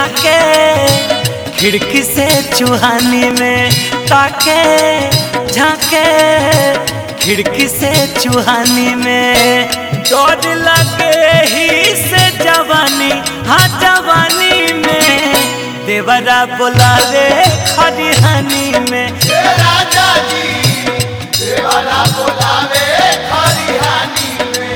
झाके खिड़की से चूहानी में ताके झाके खिड़की से चूहानी में डर लगे ही से जवानी हाँ जवानी में देवरा बोलावे खरिहानी में राजा जी देवाला बोलावे खरिहानी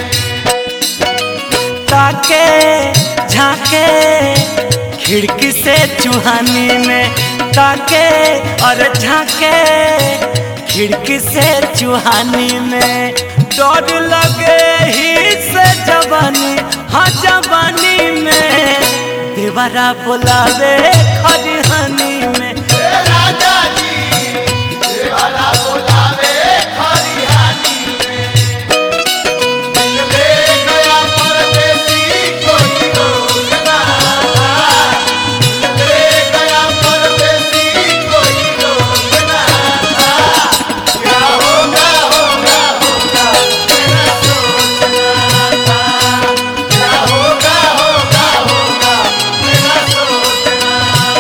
ताके झाके खिड़की से चूहानी में ताके और झाके खिड़की से चूहानी में डर लगे ही से जवानी हाँ जवानी में देवरा बोलावे खरिहानी में राजा जी देवाला बोलावे खरिहानी ले गया परदेसी कोई रोक ना ले गया परदेसी कोई रोक ना क्या होगा होगा होगा मेरा सोचना था क्या होगा होगा होगा मेरा सोचना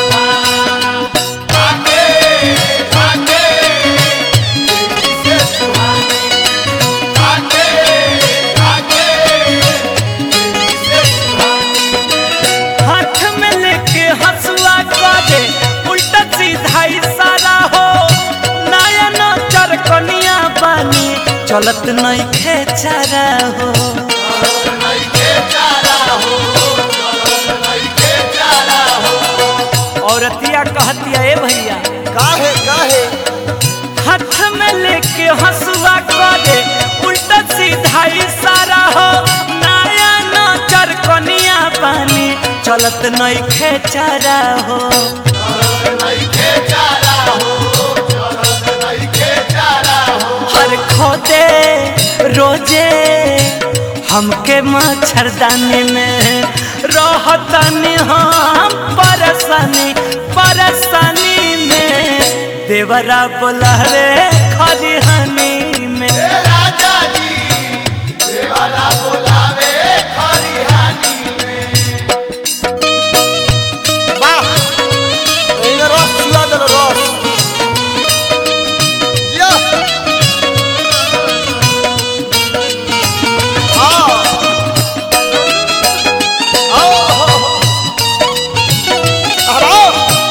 था आगे आगे किसे सुहानी आगे आगे किसे सुहानी हाथ में लेके हंसुआ करे उल्टा सीधा इशारा हो नया नजर कनिया बानी चलत नहीं खेचारा हो नहीं के चारा हो नहीं के चारा हो औरतिया कहतिया ए भैया काहे काहे हाथ में लेके हंसुआ करे उल्टा सीधा इशारा हो नया नजर कनिया बानी चलत नहीं खेचारा हो नहीं के चारा हो नहीं के चारा हो हर खोदे रोजे हमके मच्छरदानी में रहतनी हम परेशानी परेशानी में देवरा बोला रे खरिहानी में राजा जी देवाला बोलावे खरिहानी वाह एने रस चुआ देल रस या आओ आओ हो हो हराओ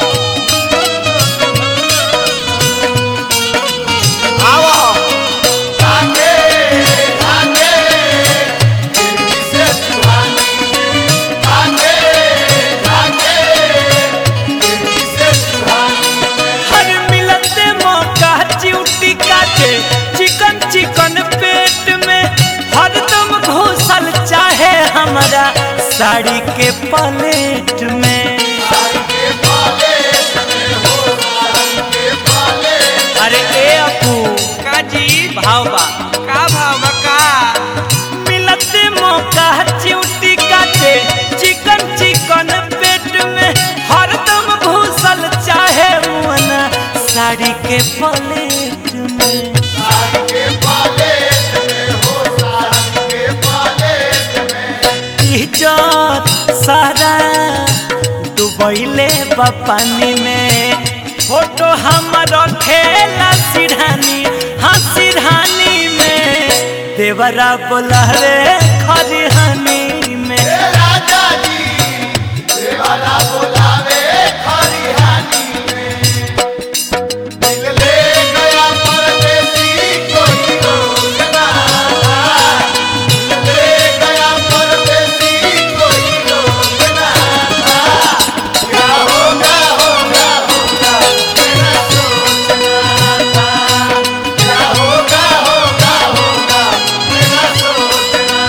आओ आगे आगे किसे सुहानी आगे आगे किसे सुहानी हर मिलते मौका चिउटी काटे चिकन चिकन पेट में हरदम घुसल चाहे हमारा साड़ी के पलेट में सारी के पाले में हो सारी के पाले अरे ए अपू का जी भाव बा का भाव बा का मिलते मौका चिउटी काटे चिकन चिकन पेट में हरदम घुसल चाहे मुअना साड़ी के पलेट में सारी के पाले में हो सारी के पाले में इज्जत सारा डुबैले बा पानी में फोटो हमर खेला सिरहानी हाँ सिरहानी में देवरा बोला रे खरिहानी में राजा जी देवाला बोलावे खरिहानी में दिल ले गया परदेसी कोई रोक ना दिल ले गया परदेसी कोई रोक ना क्या होगा होगा होगा मेरा सोचना था क्या होगा होगा होगा मेरा सोचना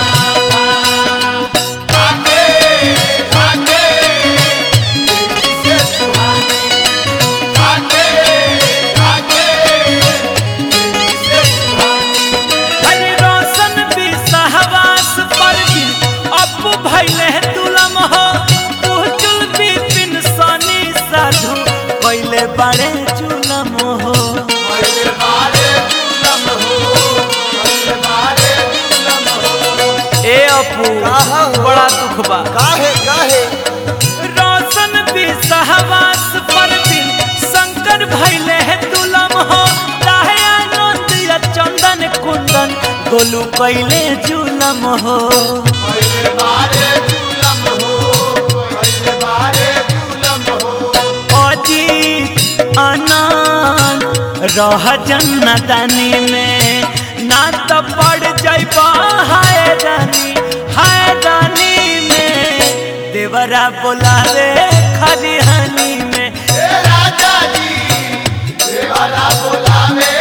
था आगे आगे किसे सुहानी आगे आगे किसे सुहानी हरि रोशन भी सहवास पर भी अपू भैले तुलम हो उजुल भी बिन सनी साधु पहले बड़े जुलम हो मेरे मारे जुलम हो मेरे मारे जुलम हो ए अपू काहा हो? बड़ा दुख बा काहे काहे रोशन भी सहवास पर दिन शंकर भैले है दुलम हो राहे आनंद या चंदन कुंदन गोलू कैले जुलम हो पहले बारे जुलम हो पहले बारे जुलम हो अजीत आनंद रह जन्नतनी में ना तो पड़ जाइबा हाय रानी हाय रानी में देवरा बोलावे खरिहनी में ए राजा जी देवाला बोला में